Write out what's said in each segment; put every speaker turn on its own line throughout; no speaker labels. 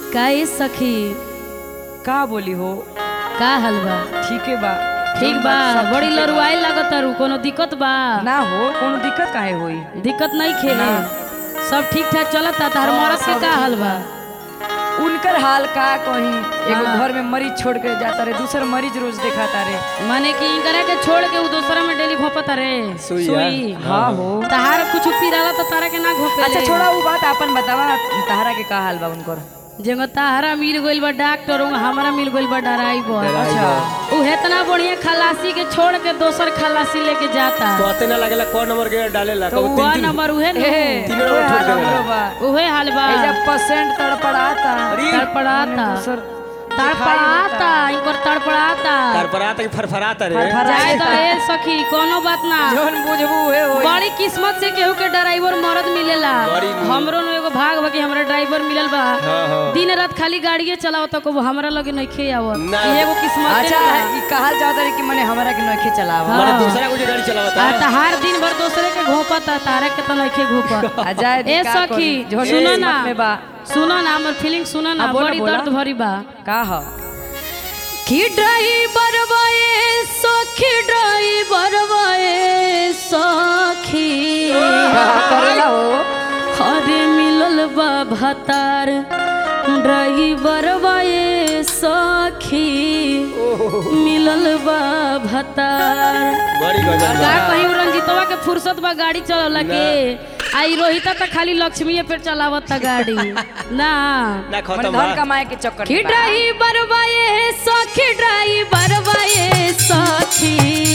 का ए सखी
का बोली हो
का हलवा
ठीक है बा
ठीक
जौन
बा
बात सब
बड़ी
ठीके बा।
लरुआई लागत तारू कोनो दिक्कत बा
ना हो कोनो दिक्कत काहे होई
दिक्कत नहीं खे
ना।
सब ठीक ठाक चलता तार
हाँ,
मरद के
सब
का
ठीक
हलवा
उनकर हाल का कहीं एगो
हाँ।
घर में मरीज छोड़ के जाता रे दूसर मरीज रोज देखा रे
माने कि इनकरा के छोड़ के उ दूसरा में डेली घोपता रे
सुई,
हाँ हो
तहार कुछ पीराला तो तारा के ना घोपे
अच्छा छोड़ा वो बात अपन बतावा तहरा के का हाल बा उनकर
जेगो ताहरा मिल गइल बा डॉक्टर उहाँ हमरा मिल गइल बा डराइवर
अच्छा
उ इतना बढ़िया खलासी के छोड़ के दोसर खलासी लेके जाता
तो अते ना लगेला कौन नंबर के डालेला
तो
कबो
वह
तीन तीन
नंबर उहे न
ए
तीनों
ओए
ठोक
हाल
देवेला।
हमरो बा
उहे हाल बा
एजा परसेंट तड़पड़ाता
अरे
तड़पड़ाता
दूसर
तड़पड़ाता इनकर तड़पड़ाता
तार पर आता कि फरफराता रे
जाए तो ए सखी कोनो बात ना
जौन बुझबू हे होई
बड़ी किस्मत से केहू के ड्राइवर मरद मिलेला
बड़ी नु-
हमरो नु एगो भाग बा कि हमरा ड्राइवर मिलल बा
हाँ हाँ
दिन रात खाली गाड़िए चलाओ तो को हमरा लगे नइखे आवत
ना।
ई एगो किस्मत
अच्छा ई कहल जाता रे कि मने हमरा के नइखे चलावा
माने
हाँ।
दूसरा कोई गाड़ी चलावता
आ तहार दिन भर दूसरे के घोपता तारे के तो नइखे घोपत
आ जाए
ए
का
सखी
करी, जौन
सुनो
किस्मत
ना
में बा
सुनो ना हमर फीलिंग सुनो ना
हाँ, बोला,
बड़ी
बोला।
दर्द भरी बा
का ह
कि ड्राइवर बाए सखी ड्राइवर बाए सखी
का करेला हो
अरे मिलल बा भतार ड्राइवर बाए सखी मिलल बा भतार
बड़ी गजब
का कहीं रंजीतवा के फुर्सत बा गाड़ी चलला के आई रोहिता त खाली लक्ष्मीए पे चलावत गाड़ी ना
ना
मने
खत्म
धन
बा
कमाए के चक्कर
कि
में बा।
ड्राइवर बाए सखी ड्राइवर बाए सखी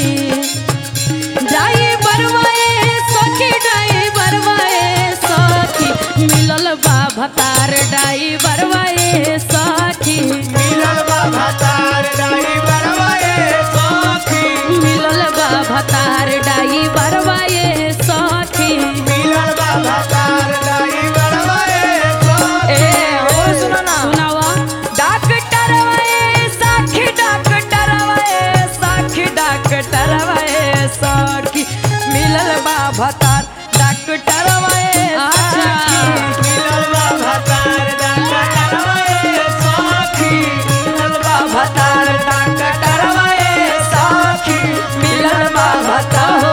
ड्राइवर बाए सखी ड्राइवर बाए सखी मिलल बा भतार ड्राइवर बाए सखी
मिलल बा भतार ड्राइवर वाए सखी
मिलल बा भतार ड्राइवर बाए सखी
मिलल बा भतार ड्राइवर वाए
ए और सुनो ना
सुनावा
डॉक्टर वाए साखी डॉक्टर वाए साखी डॉक्टर वाए साखी मिलल बा भतार डॉक्टर वाए
अच्छा।
साखी
मिलल बा भतार ड्राइवर वाए सखी मिलल बा
भतार डॉक्टर वाए साखी मिलल बा भतार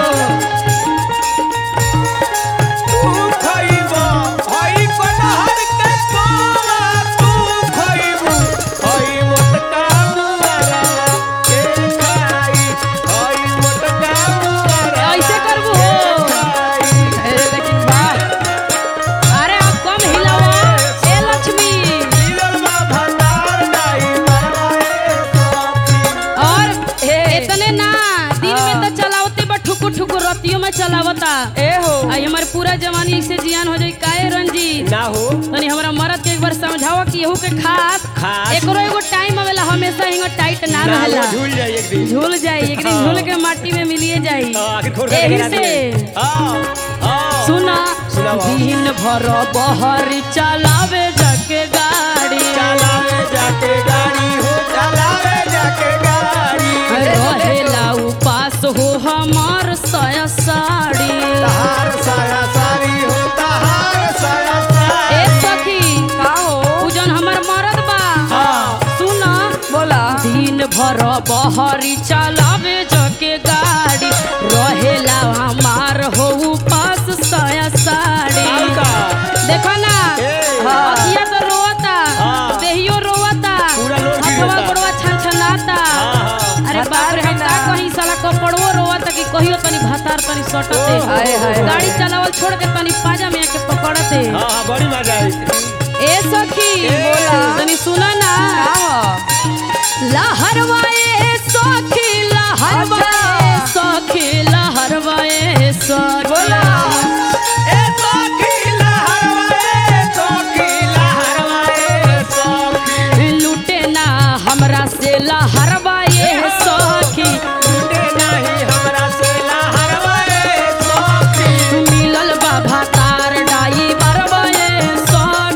तू खइबो हई कटहर के कोला तू खइबो हई मोटका मुआरा के खाई हई मोटका मुआरा
ऐसे करबू हो
खाई
ए, लेकिन बा
अरे आप कम हिलावा ए लक्ष्मी
मिलल बा भतार ड्राइवर वाए सखी
और
ए
इतने ना दिन में
हाँ।
तो चलावते बा ठुकु ठुकु रतियों में चलावता
ए हो
आई हमार पूरा जवानी ऐसे जियान हो जाई काहे रंजी
ना हो
तनी हमरा मरद के एक बार समझावा कि एहू के खास
खास।
एकरो एगो टाइम आवेला हमेशा हिंग टाइट ना
ना
रहेला
वो झूल जाई एक दिन
झूल जाई एक दिन झूल के माटी में मिलिए जाई
हाँ, आखिर खोर
एही
के
से
हां हां
सुना
सुनावा।
दिन भर बहर चलावे जके गाड़ी
चलावे जाके गाड़ी हो चलावे जाके गाड़ी
रहेला उपास हो हमार सया साड़ी
तहार साया सारी हो तहार साया
ए
सारी
सखी
का हो
उ जौन हमर मरद बा
हाँ
सुना
बोला
दिन भर बहरी चलावे जके गाड़ी रहेला हमार हो उपास सया साड़ी
और का
देखो ना
ए,
हाँ।
अखिया तो रोता
हाँ।
देहियो रोता
पूरा लोड
हथवा
गिरता।
गोड़वा छनछनाता
हाँ, हाँ।
अरे बाप रे हम का कहीं साला कपड़वो रोता कि कहियो तनी भतार तनी सटते
ओ,
हाय, हाय,
गाड़ी चलावल छोड़ के तनी पाजा में आके पकड़ते
हाँ हाँ बड़ी मजा आई
ए सखी
बोला।
तनी सुना ना
का हो
लहरवाए सखी लहरवाए सखी लहरवाए सखी
बोला
ए सखीला हरवाए सखीला हरवाए सखी
लूटे ना हमरा से लहरवाए सखी
टूटे नहीं हमरा से ला हरवाए सखी
मिलल बा भातार डाई बरवाए सखी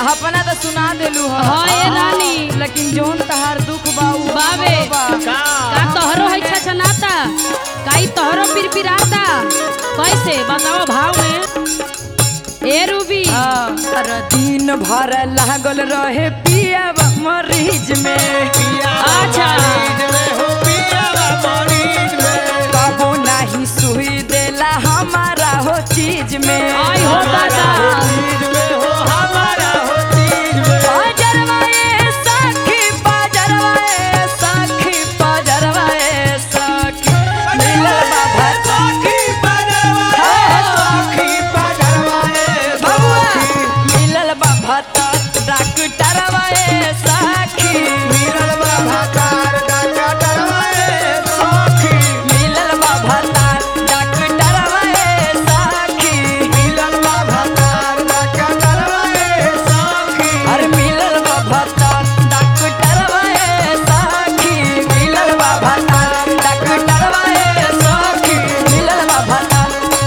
अपना तो सुना देलू ह
हाँ ये रानी
लेकिन जोन तहार दुख बा उ
बावे।
बा
का
का तोहरो है छछनाता काई तोहरो पिरपिराता कैसे बताओ भाव में ए रूबी
हाँ, हर दिन भर लागल रहे पिया मरीज में
अच्छा
मरीज में हो पियावा मरीज में
कबो नहीं सुई देला हमारा हो चीज में
आई हो दादा
चीज में हो हमारा हो चीज में
बाजरवाए सखी बाजरवाए सखी बाजरवाए सखी मिलल बाबा
सखी बजरवा सखी बजरवा
बबुआ मिलल बाबा तो डॉक्टरवाए सखी
मिलल बाबा तार डाका डरवाए सखी
मिलल बाबा तो डॉक्टरवाए सखी
मिलल बाबा तार डाका डरवाए सखी
अरे मिलल बाबा तो डॉक्टरवाए सखी मिलल बाबा तो डॉक्टरवाए सखी मिलल बाबा तो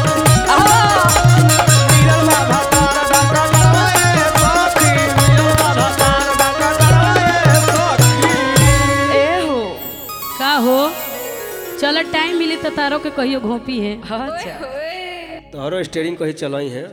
मिलल बाबा तार डाका डरवाए सखी मिलल बाबा तार डाका डरवाए सखी
ए हो
का हो चलो टाइम मिली तो तारो के कहियो घोपी है
अच्छा
तोहरो स्टेरिंग कहीं चलाई है